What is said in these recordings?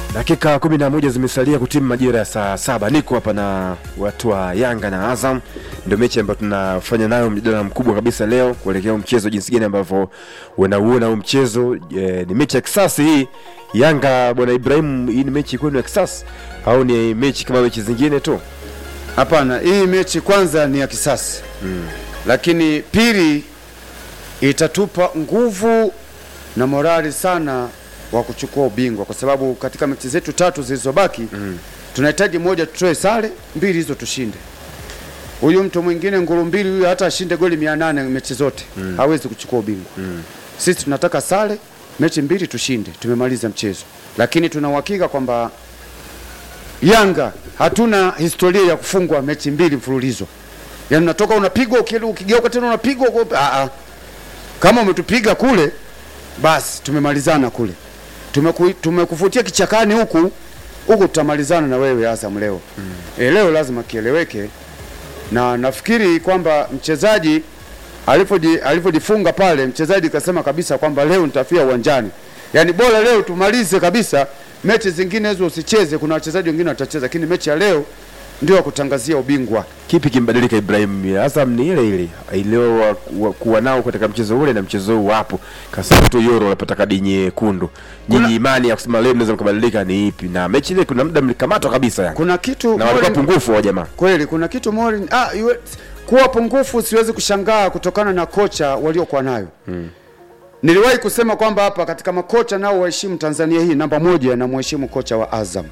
Dakika kumi na moja zimesalia kutimu majira ya saa saba. Niko hapa na watu wa Yanga na Azam, ndio mechi ambayo tunafanya nayo mjadala mkubwa kabisa leo kuelekea mchezo, jinsi gani ambavyo unauona huu mchezo. E, ni mechi ya kisasi hii. Yanga bwana Ibrahim, hii ni mechi kwenu ya kisasi au ni mechi kama mechi zingine tu? Hapana, hii mechi kwanza ni ya kisasi mm. Lakini pili itatupa nguvu na morali sana wa kuchukua ubingwa, kwa sababu katika mechi zetu tatu zilizobaki mm. tunahitaji moja tutoe sare, mbili hizo tushinde. Huyu mtu mwingine nguru mbili huyu hata ashinde goli mia nane mechi zote mm. hawezi kuchukua ubingwa mm. Sisi tunataka sare, mechi mbili tushinde, tumemaliza mchezo, lakini tuna uhakika kwamba Yanga hatuna historia ya kufungwa mechi mbili mfululizo. Yaani unatoka unapigwa ukigeuka tena unapigwa a a. Kama umetupiga kule basi tumemalizana kule. Tumeku, tumekufutia kichakani huku huku tutamalizana na wewe Azam leo. Mm. E, leo lazima kieleweke na nafikiri kwamba mchezaji alipojifunga pale mchezaji kasema kabisa kwamba leo nitafia uwanjani. Yaani bora leo tumalize kabisa mechi zingine hizo usicheze, kuna wachezaji wengine watacheza, lakini mechi ya leo ndio wa kutangazia ubingwa. Kipi kimbadilika Ibrahim? Azam ni ile ile ilio kuwa nao katika mchezo ule na mchezo huu hapo, kasema tu Yoro anapata kadi nyekundu. Nyinyi imani ya kusema leo mnaweza mkabadilika ni ipi? Na mechi ile kuna muda mlikamatwa kabisa yani. Kuna kitu na walikuwa pungufu wa jamaa. Kweli kuna kitu Morin, ah, yue, kuwa pungufu siwezi kushangaa kutokana na kocha waliokuwa nayo hmm. Niliwahi kusema kwamba hapa katika makocha nao waheshimu Tanzania hii, namba moja na mheshimu kocha wa Azam.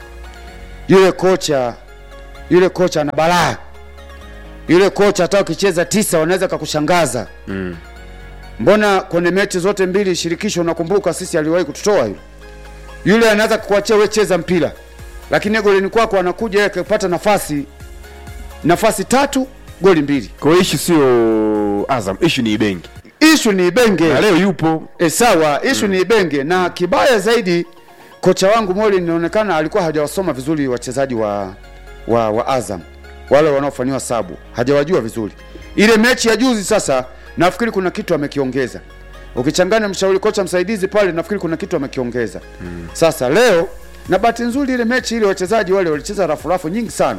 Yule kocha yule kocha ana balaa. Yule kocha hata ukicheza tisa wanaweza kakushangaza. Mm. Mbona kwenye mechi zote mbili shirikisho, unakumbuka sisi aliwahi kututoa yule. Yule anaweza kukuachia wewe cheza mpira. Lakini golini kwako anakuja yeye akipata nafasi nafasi tatu goli mbili. Kwa hiyo issue sio Azam, issue ni Ibenge. Ishu ni Ibenge. Na leo yupo. E, sawa, ishu mm. ni Ibenge na kibaya zaidi kocha wangu Moli inaonekana alikuwa hajawasoma vizuri wachezaji wa, wa wa Azam wale wanaofanyiwa sabu, hajawajua vizuri. Ile mechi ya juzi sasa, nafikiri kuna kitu amekiongeza. Ukichanganya mshauri kocha msaidizi pale, nafikiri kuna kitu amekiongeza mm. Sasa leo na bahati nzuri ile mechi ile wachezaji wale walicheza rafu rafu nyingi sana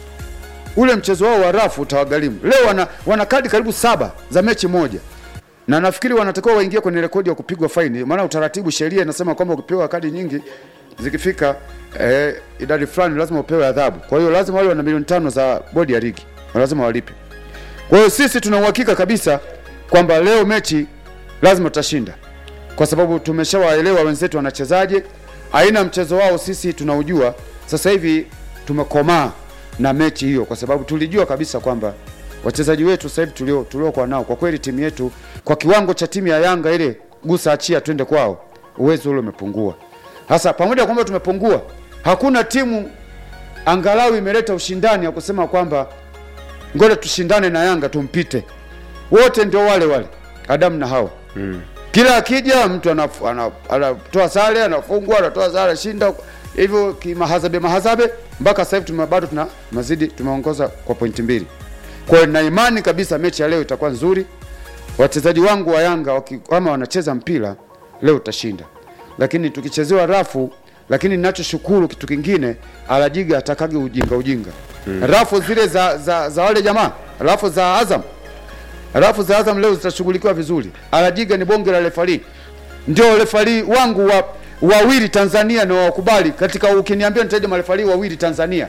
ule mchezo wao wa rafu utawagharimu. Leo wana, wana kadi karibu saba za mechi moja na nafikiri wanatakiwa waingie kwenye rekodi ya kupigwa faini, maana utaratibu, sheria inasema kwamba ukipewa kadi nyingi zikifika eh, idadi fulani lazima upewe adhabu. Kwa hiyo lazima wale wana milioni tano za bodi ya ligi lazima walipe. Kwa hiyo sisi tuna uhakika kabisa kwamba leo mechi lazima tutashinda, kwa sababu tumeshawaelewa wenzetu wanachezaje, aina mchezo wao sisi tunaujua. Sasa hivi tumekomaa na mechi hiyo, kwa sababu tulijua kabisa kwamba wachezaji wetu sasa hivi tulio tuliokuwa nao, kwa kweli timu yetu kwa kiwango cha timu ya Yanga ile gusa achia twende kwao, uwezo ule umepungua. Hasa pamoja na kwamba tumepungua, hakuna timu angalau imeleta ushindani ya kusema kwamba ngoja tushindane na Yanga tumpite. Wote ndio wale wale Adamu na Hawa mm. Kila akija mtu anatoa sare, anafungwa, anatoa sare, shinda hivyo kimahazabe mahazabe, mpaka sasa hivi tume bado tuna mazidi, tumeongoza kwa pointi mbili. Kwa hiyo na imani kabisa mechi ya leo itakuwa nzuri. Wachezaji wangu wa Yanga kama wanacheza mpira leo utashinda, lakini tukichezewa rafu. Lakini ninachoshukuru kitu kingine, Alajiga atakage ujinga ujinga hmm. Rafu zile za, za, za wale jamaa, rafu za Azam, rafu za Azam leo zitashughulikiwa vizuri. Alajiga ni bonge la refari, ndio refari wangu wa wawili Tanzania na wakubali katika, ukiniambia nitaje marefari wawili Tanzania,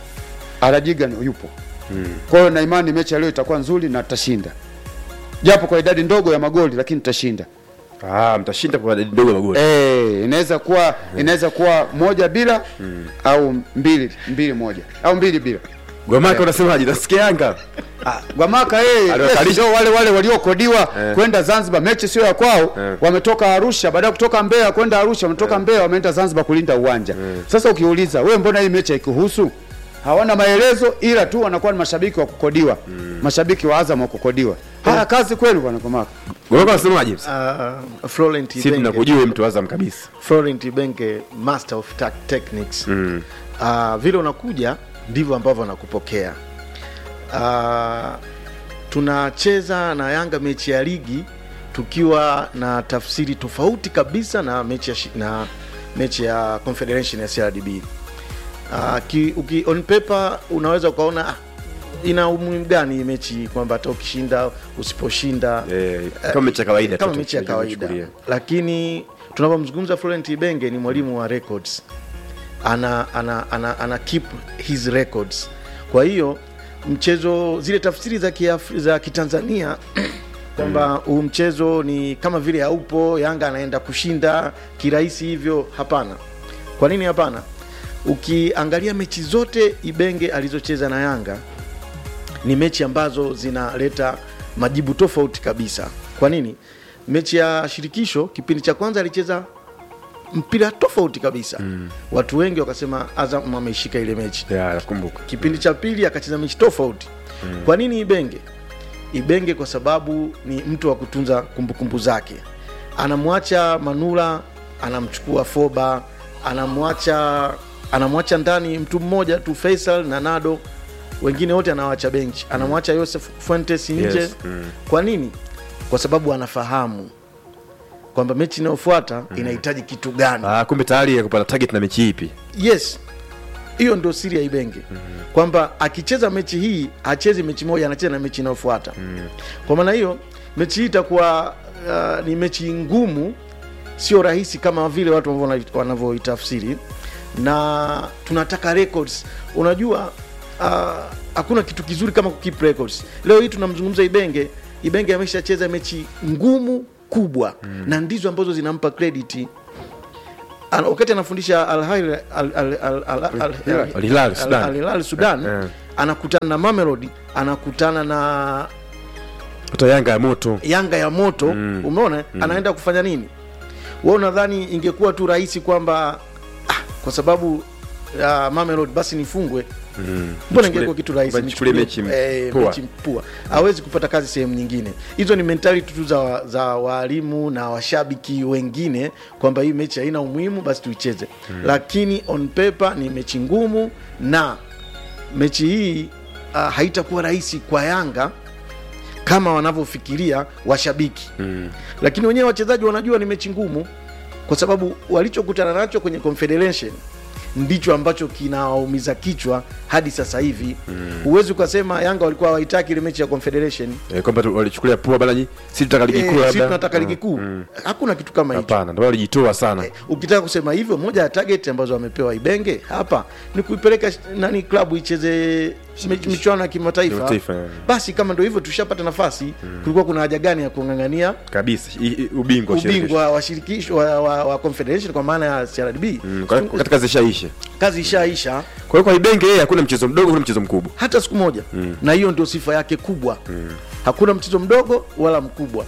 Alajiga yupo Hmm. Kwa hiyo na imani mechi ya leo itakuwa nzuri na tutashinda, japo kwa idadi ndogo ya magoli, lakini tutashinda. Ah, mtashinda kwa idadi ndogo ya magoli. Eh, inaweza kuwa hmm. inaweza kuwa moja bila hmm. au mbili mbili moja au mbili bila. Gwamaka unasemaje? Nasikia Yanga. Ah, Gwamaka yeye ndio wale wale waliokodiwa eh, kwenda Zanzibar, mechi sio ya kwao eh. Wametoka Arusha, baada ya kutoka Mbeya kwenda Arusha, wametoka eh, Mbeya wameenda Zanzibar kulinda uwanja eh. Sasa ukiuliza wewe, mbona hii mechi haikuhusu? hawana maelezo ila tu wanakuwa ni mashabiki wa kukodiwa mm. Mashabiki wa Azam wa kukodiwa. Haya, kazi kwenu bwana Komaka. Wewe unasemaje? Uh, Florent Sisi tunakujua mtu Azam kabisa. Florent Ibenge master of techniques. Mm. Uh, vile unakuja ndivyo ambavyo anakupokea. Uh, tunacheza na Yanga mechi ya ligi tukiwa na tafsiri tofauti kabisa na mechi ya shi, na mechi ya confederation ya crdb uh, ki, uki, on paper unaweza ukaona ah, ina umuhimu gani hii mechi kwamba hata ukishinda usiposhinda Eh, kama mechi ya kawaida tu kama tu, mechi ya kawaida tunachukulia. lakini tunapomzungumza Florent Ibenge ni mwalimu wa records ana, ana, ana, ana keep his records kwa hiyo mchezo zile tafsiri za, kiafri, za kitanzania kwamba huu mchezo ni kama vile haupo yanga anaenda kushinda kirahisi hivyo hapana kwa nini hapana ukiangalia mechi zote ibenge alizocheza na yanga ni mechi ambazo zinaleta majibu tofauti kabisa kwa nini mechi ya shirikisho kipindi cha kwanza alicheza mpira tofauti kabisa mm. watu wengi wakasema azam ameishika ile mechi Ya, nakumbuka kipindi cha pili akacheza mechi tofauti mm. kwa nini ibenge ibenge kwa sababu ni mtu wa kutunza kumbukumbu zake anamwacha manula anamchukua foba anamwacha anamwacha ndani mtu mmoja tu faisal na nado wengine wote anawacha benchi anamwacha Joseph Fuentes nje Yes, mm. kwa nini kwa sababu anafahamu kwamba mechi inayofuata inahitaji kitu gani Ah, kumbe tayari kupata target na mechi ipi yes hiyo ndio siri ya ibenge mm-hmm. kwamba akicheza mechi hii hachezi mechi moja anacheza na mechi inayofuata mm-hmm. kwa maana hiyo mechi hii itakuwa uh, ni mechi ngumu sio rahisi kama vile watu wanavyo- wanavyoitafsiri na tunataka records unajua uh, hakuna kitu kizuri kama kukeep records leo hii tunamzungumza ibenge ibenge ameshacheza mechi ngumu kubwa mm. na ndizo ambazo zinampa credit Ana- wakati anafundisha Al Hilal- Al- Al- Al- Al- Al- Al- Al Hilal, Sudan. Al Hilal, Sudan Eh, eh. anakutana na Mamelodi anakutana na hata yanga ya moto yanga ya moto mm. umeona mm. anaenda kufanya nini we unadhani ingekuwa tu rahisi kwamba ah, kwa sababu uh, Mamelodi basi nifungwe Mm. mbona Nichukulie- ingekuwa kitu rahisi nichukulie nichukulie, mechi eh, poa. mechi pua hawezi kupata kazi sehemu nyingine hizo ni mentality tu za, wa- za waalimu na washabiki wengine kwamba hii mechi haina umuhimu basi tuicheze hmm. lakini on paper ni mechi ngumu na mechi hii uh, haitakuwa rahisi kwa yanga kama wanavyofikiria washabiki Mm. lakini wenyewe wachezaji wanajua ni mechi ngumu kwa sababu walichokutana nacho kwenye confederation ndicho ambacho kinawaumiza kichwa hadi sasa hivi huwezi ukasema yanga walikuwa hawaitaki ile mechi ya confederation Eh, kwamba tu- walichukulia pua balaji si tutaka ligi Eh, kuu si labda tunataka ligi kuu hakuna kitu kama hicho hapana ndio walijitoa sana Eh, ukitaka kusema hivyo moja ya target ambazo wamepewa ibenge hapa ni kuipeleka sh- nani klabu icheze mich- michuano ya kimataifa Kimataifa, eh. basi kama ndo hivyo tushapata nafasi kulikuwa kuna haja gani ya kung'ang'ania kabisa I- i- ubingwa wa shirikisho. ubingwa wa shirikisho wa, wa, wa confederation kwa maana ya CRDB Mm, kwa- wakati kazi ishaisha kazi ishaisha kwa hiyo kwa ibenge yeye hakuna mchezo mdogo hakuna mchezo mkubwa hata siku moja mm. na hiyo ndio sifa yake kubwa mm. hakuna mchezo mdogo wala mkubwa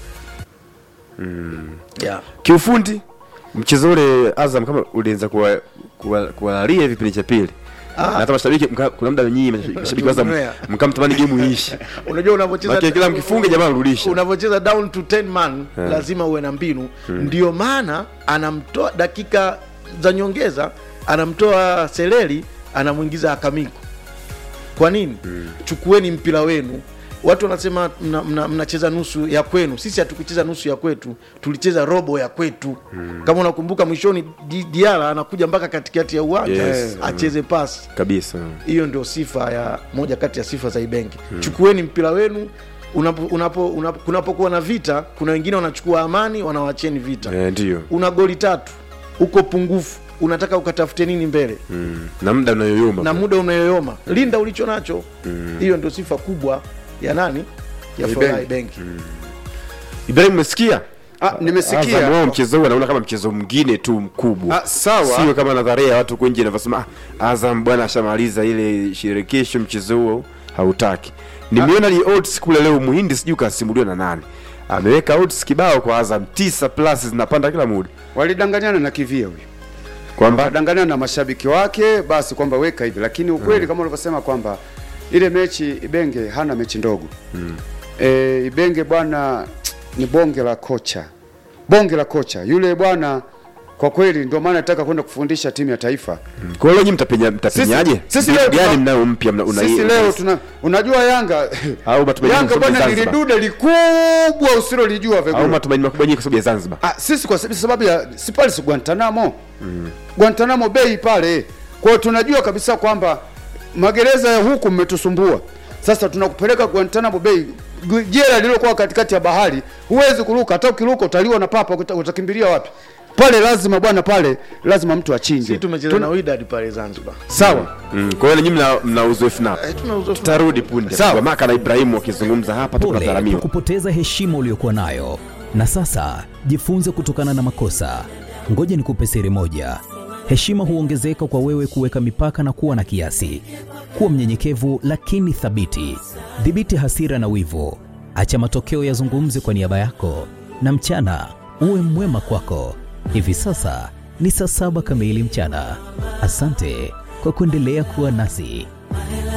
mm. yeah. kiufundi mchezo ule azam kama ulianza kuwa- kuwa- kuwalalia hivi kipindi cha pili na hata mashabiki mka- kuna muda nyinyi mashabiki- mashabiki wa azam Tumezoea. mkamtamani game iishe unajua unavyocheza Maana kila mkifunga jamaa anarudisha. unavyocheza down to 10 man lazima uwe na mbinu ndio maana anamtoa dakika za nyongeza anamtoa seleri anamwingiza akamiko kwa nini chukueni mpira wenu watu wanasema mnacheza mna, mnacheza nusu ya kwenu sisi hatukucheza nusu ya kwetu tulicheza robo ya kwetu kama unakumbuka mwishoni Di- diara anakuja mpaka katikati ya uwanja Yes. acheze pasi kabisa hiyo ndio sifa ya moja kati ya sifa za Ibenge. Chukueni mpira wenu unapo, unapo, unapo, kunapokuwa na vita, kuna wengine wanachukua amani, wanawacheni vita. Eh, ndio Una goli tatu, uko pungufu, unataka ukatafute nini mbele Mm. na muda unayoyoma na muda unayoyoma, linda ulicho nacho. Hiyo ndio sifa kubwa ya nani ya Ya Florent Ibenge. Ibenge. ibrahim umesikia Ah, Azam nimesikia wao mchezo huu anaona kama mchezo mwingine tu mkubwa Ah, sawa. sio kama nadharia ya watu huko nje inavyosema ah, azam bwana ashamaliza ile shirikisho mchezo huo hautaki nimeona ni odds kule leo muhindi sijui kasimuliwa na nani ameweka odds kibao kwa azam tisa plus zinapanda kila muda walidanganyana na kivia huyu kwamba wakadanganyana na mashabiki wake basi kwamba weka hivi lakini ukweli kama ulivyosema kwamba ile mechi ibenge hana mechi ndogo mm. e, ibenge bwana ni bonge la kocha bonge la kocha yule bwana kwa kweli ndio maana nataka kwenda kufundisha timu ya taifa Kwa hiyo nyinyi mtapenya mtapenyaje? Sisi- sisi Mbinu leo gani tuna- mnayo mpya mna una sisi leo tuna unajua Yanga Au matumaini Yanga msome bwana Zanzibar. lilidude likubwa usilolijua au vegula matumaini makubwa nyinyi kwa sababu ya Zanzibar. Ah, sisi kwa sababu ya si pale si Guantanamo mm. Guantanamo Bay pale. Kwa hiyo tunajua kabisa kwamba magereza ya huku mmetusumbua. Sasa tunakupeleka Guantanamo Bay, gu- jela lililokuwa katikati ya bahari. Huwezi kuruka, hata ukiruka utaliwa na papa, uta- utakimbilia wapi? Pale lazima bwana, pale lazima mtu achinje. si tumecheza Tuna- na Wydad pale Zanzibar Sawa. Mm. Kwa hiyo nyinyi mna, mna uzoefu nao. eh, tuna uzoefu Tutarudi punde. Sawa. Kwa Maka na Ibrahimu wakizungumza hapa Pole kwa tukadharamiwa. kupoteza heshima uliyokuwa nayo, na sasa jifunze kutokana na makosa. Ngoja nikupe siri moja: heshima huongezeka kwa wewe kuweka mipaka na kuwa na kiasi. Kuwa mnyenyekevu lakini thabiti. Dhibiti hasira na wivu, acha matokeo yazungumze kwa niaba yako, na mchana uwe mwema kwako. Hivi sasa ni saa saba kamili mchana. Asante kwa kuendelea kuwa nasi.